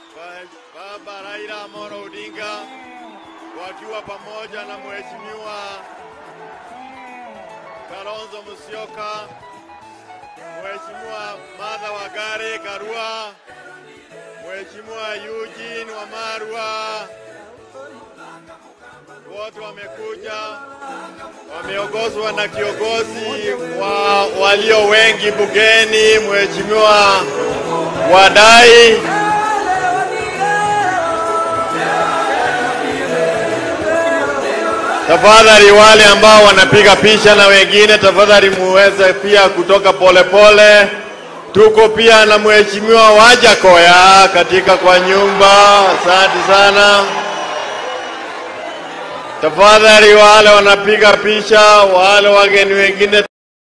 Baba Raila Amolo Odinga wakiwa pamoja na Mheshimiwa Kalonzo Musyoka, Mheshimiwa Martha Wangari Karua, Mheshimiwa Eugene Wamalwa, wote wamekuja, wameongozwa na kiongozi wa walio wengi bungeni, Mheshimiwa Wadai. Tafadhali wale ambao wanapiga picha na wengine, tafadhali muweze pia kutoka polepole pole. Tuko pia na mheshimiwa Wajakoya katika kwa nyumba. Asante sana. Tafadhali wale wanapiga picha, wale wageni wengine